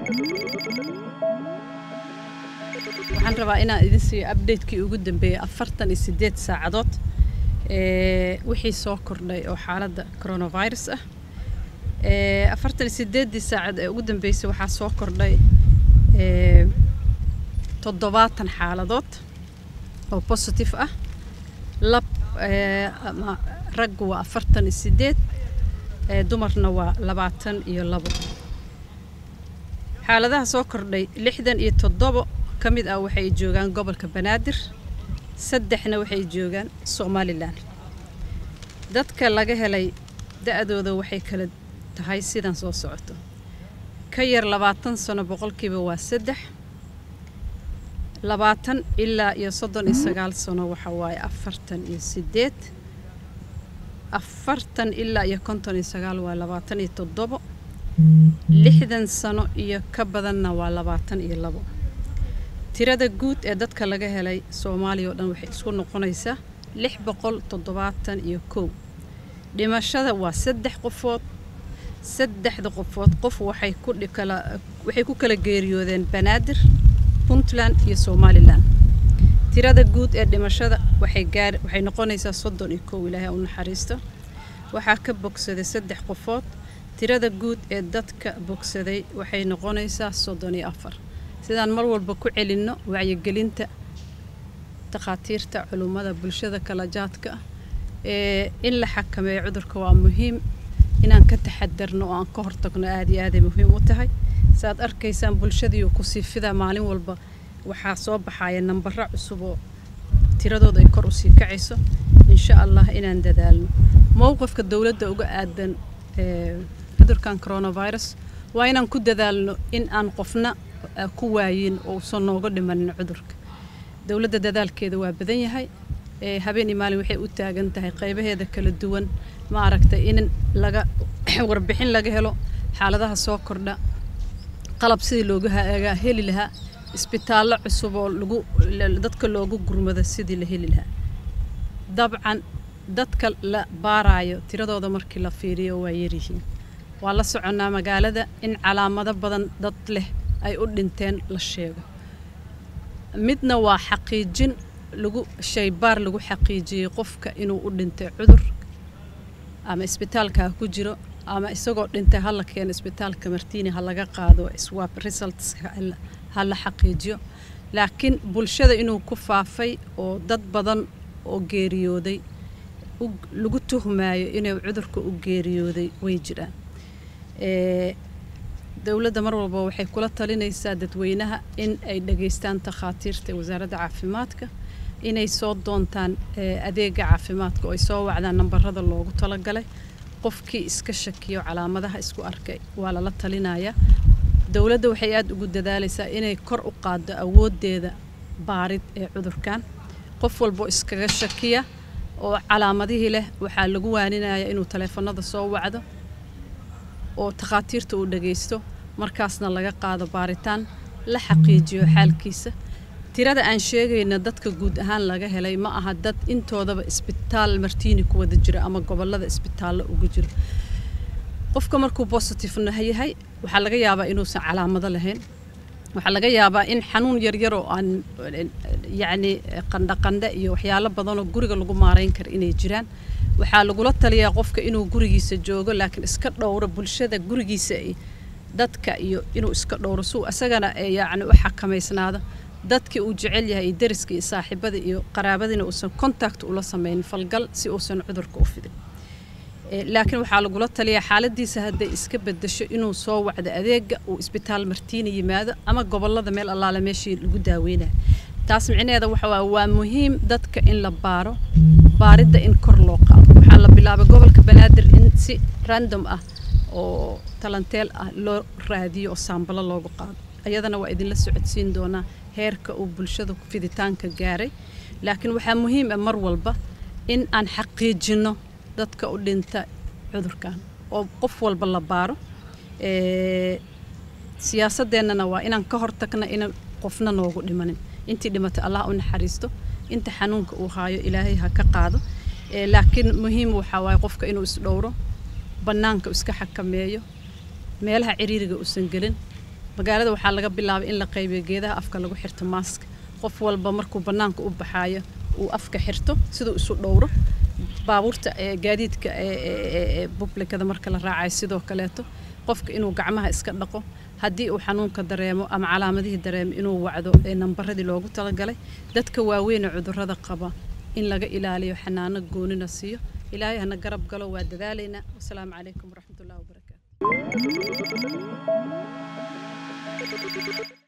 waxaan rabaa inaan idin siiyo updatekii ugu dambeeyey afartan iyo sideed saacadood ee wixii soo kordhay oo xaaladda coronavirus ah ee afartan iyo sideeddii saacad ee ugu dambeysay waxaa soo kordhay ee toddobaatan xaaladood oo positive ah lab ee ama raggu waa afartan iyo sideed ee dumarna waa labaatan iyo labo xaaladaha soo kordhay lixdan iyo toddobo ka mid ah waxay joogaan gobolka banaadir saddexna waxay joogaan somalilan dadka laga helay da-dooda waxay kala tahay sidan soo socoto ka yar labaatan sano boqolkiiba waa saddex labaatan ilaa iyo soddon iyo sagaal sano waxa waaye afartan iyo sideed afartan ilaa iyo konton iyo sagaal waa labaatan iyo toddobo lixdan sano iyo ka badanna waa labaatan iyo labo tirada guud ee dadka laga helay soomaaliya oo dhan waxay isku noqonaysaa lix boqol toddobaatan iyo kow dhimashada waa saddex qofood saddexda qofood qof waxay ku kala waxay ku kala geeriyoodeen banaadir puntland iyo somalilan tirada guud ee dhimashada waxay gaar waxay noqonaysaa soddon iyo kow ilaahay u naxariisto waxaa ka bogsaday saddex qofood tirada guud ee dadka bogsaday waxay noqonaysaa soddon iyo afar sidaan mar walba ku celinno wacyigelinta takhaatiirta culummada bulshada kala jaadka ah ee in la xakameeyo cudurka waa muhiim inaan ka taxadarno oo aan ka hortagno aada iyo aaday muhiim u tahay saaad arkaysaan bulshadiiu kusii fidaa maalin walba waxaa soo baxaya nambaro cusub oo tiradooda ay kor usii kacayso insha allah inaan dadaalno mowqifka dowladda uga aadan cudurkan coronavirus waa inaan ku dadaalno in aan qofna ku waayin oo usan nooga dhimanin cudurka dowladda dadaalkeeda waa badan yahay habeen iyo maalin waxay u taagan tahay qaybaheeda kala duwan ma aragtay in laga warbixin laga helo xaaladaha soo kordha qalab sidii looga heli lahaa isbitaallo cusub oo lagu dadka loogu gurmado sidii la heli lahaa dabcan dadka la baaraayo tiradooda markii la fiiriyo waa yaryihiin waa la soconnaa magaalada in calaamado badan dad leh ay u dhinteen la sheego midna waa xaqiijin lagu shaybaar lagu xaqiijiyey qofka inuu u dhintay cudur ama isbitaalka ha ku jiro ama isagoo dhintay ha la keeno isbitaalka martiini ha laga qaado swab results ha la xaqiijiyo laakiin bulshada inuu ku faafay oo dad badan oo geeriyooday lagu tuhmaayo inuu cudurka u geeriyooday way jiraan dowladda mar walba waxay kula talinaysaa dadweynaha in ay dhageystaan takhaatiirta wasaaradda caafimaadka inay soo doontaan adeega caafimaadka oo ay soo wacdaan nambarada loogu talagalay qofkii iska shakiyo calaamadaha isku arkay waa lala talinayaa dowladda waxay aada ugu dadaalaysaa inay kor u qaaddo awooddeeda baarid ee cudurkan qof walboo iskaga shakiya oo calaamadihii leh waxaa lagu waaninaya inuu taleefanada soo wacdo oo takhaatiirta uu dhagaysto markaasna laga qaado baaritaan la xaqiijiyo xaalkiisa tirada aan sheegayna dadka guud ahaan laga helay ma aha dad intoodaba isbitaal martiini ku wada jiro ama gobolada isbitaallo ugu jiro qofka markuu bositifena yahay waxaa laga yaabaa inuusan calaamado lahayn waxaa laga yaabaa in xanuun yaryar oo aan yacni qandhaqandhe iyo waxyaalo badanoo guriga lagu maarayn kara inay jiraan waxaa lagula taliyaa qofka inuu gurigiisa joogo laakiin iska dhowro bulshada gurigiisa dadka iyo inuu iska dhowro suu isagana yacni u xakamaysnaado dadkii uu jecel yahay iyo dariska iyo saaxiibada iyo qaraabadiina uusan contact ula samaynin falgal si uusan cudurka u fidin laakiin waxaa lagula taliyaa xaaladiisa hadday iska bedasho inuu soo wacdo adeega uu isbitaal martiina yimaado ama gobolada meel allaale meeshii lagu daaweynayo taas micnaheeda waxa waa waa muhiim dadka in la baaro baaridda in kor loo qaado waxaa la bilaabay gobolka banaadir in si random ah oo talanteel ah loo raadiyo oo saambalo loogu qaado ayadana waa idinla socodsiin doonaa heerka uu bulshada fiditaanka gaaray laakiin waxaa muhiim ah mar walba in aan xaqiijinno dadka u dhinta cudurkan oo qof walba la baaro siyaasadeennana waa inaan ka hortagna inaan qofna noogu dhimanin intii dhimatay allah u naxariisto inta xanuunka uu haayo ilaahay ha ka qaado laakiin muhiim waxaa waaye qofka inuu isdhowro bannaanka iska xakameeyo meelaha ciriiriga uusan gelin magaalada waxaa laga bilaabay in la qaybiyo geedaha afka lagu xirto maask qof walba markuu bannaanka u baxaayo uu afka xirto siduu isu dhowro baabuurta ee gaadiidka ee bublikada marka la raacayo sidoo kaleeto qofka inuu gacmaha iska dhaqo haddii uu xanuunka dareemo ama calaamadihii dareemo inuu wacdo ee nambaradii loogu talagalay dadka waaweynee cudurrada qaba in laga ilaaliyo xanaano goonina siiyo ilaahay hana garab galo waa dadaalaynaa wasalaamu calaykum waraxmatullahi wabarakaatu